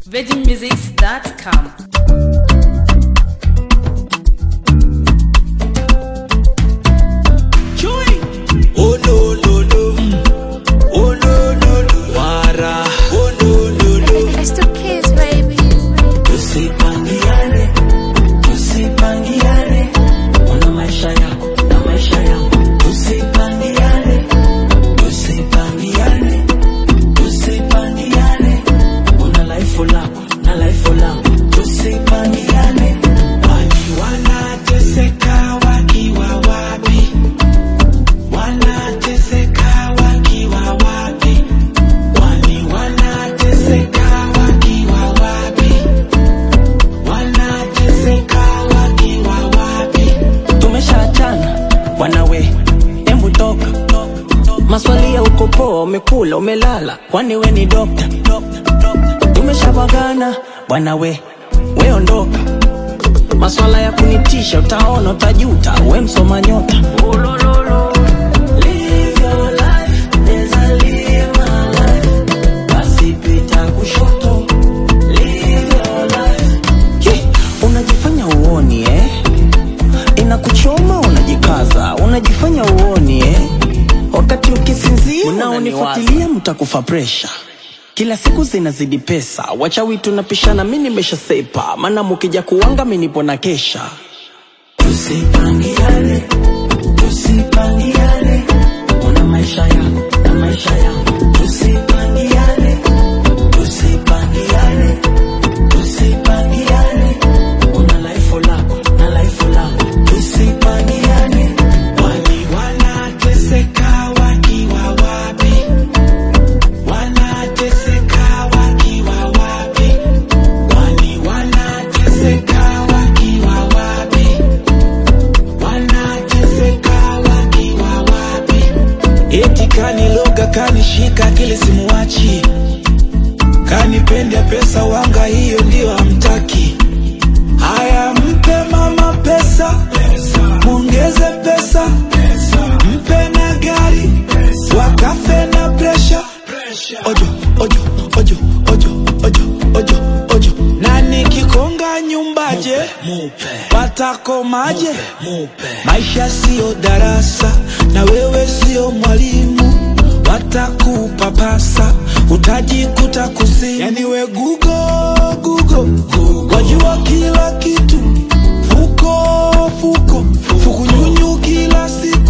VeggieMusics.com. Oh no no no, oh no no no, wara. Oh no no no, It's the kids, baby. tusipangiane, tusipangiane. Una maisha yako na maisha yangu, tusipangiane, tusipangiane, tusipangiane. Una life lako na life langu, tusipangiane. Wani wanateseka wakiwa wapi? Wanateseka wakiwa wapi? Kwani wanateseka wakiwa wapi? Wanateseka wakiwa wapi? Tumeshaachana wanawe, embu toka. Maswali ya uko poa, umekula umelala, kwani we ni dokta? Tumeshabagana bwana we, we ondoka. Maswala ya kunitisha, utaona utajuta, we msoma nyota. Live your life, neza live my life. Basi pita kushoto, live your life. Ye, unajifanya uoni eh? Inakuchoma unajikaza, unajifanya uoni eh? Wakati ukisinzia unaonifuatilia mtakufa presha. Kila siku zinazidi pesa, wachawi tunapishana, mi nimeshasepa, maana mukija kuwanga mi nipo na kesha. Tusipangiane, tusipangiane, una maisha yako na maisha yangu. Tusipangiane, tusipangiane, tusipangiane, una life lako na life langu. Tusipangiane, wali wanateseka wakiwa wapi? Wanateseka wakiwa wapi? Wali wanateseka wakiwa wapi? Wanateseka wakiwa wapi? Eti kaniloga kanishika kile simuwachi, kanipenda pesa wanga, hiyo ndio hamtaki. Haya, mpe mama pesa, mwongeze pesa, mpe na gari, wakafe na presha. Ojo, ojo, ojo, ojo, ojo, ojo, ojo. Na nikikonga nyumbaje, watakomaje? Maisha siyo darasa, na wewe siyo mwalimu watakupapasa utajikuta kuzimu. Yani we gugo gugo, wajua kila kitu, fuko fuko fukunyunyu kila siku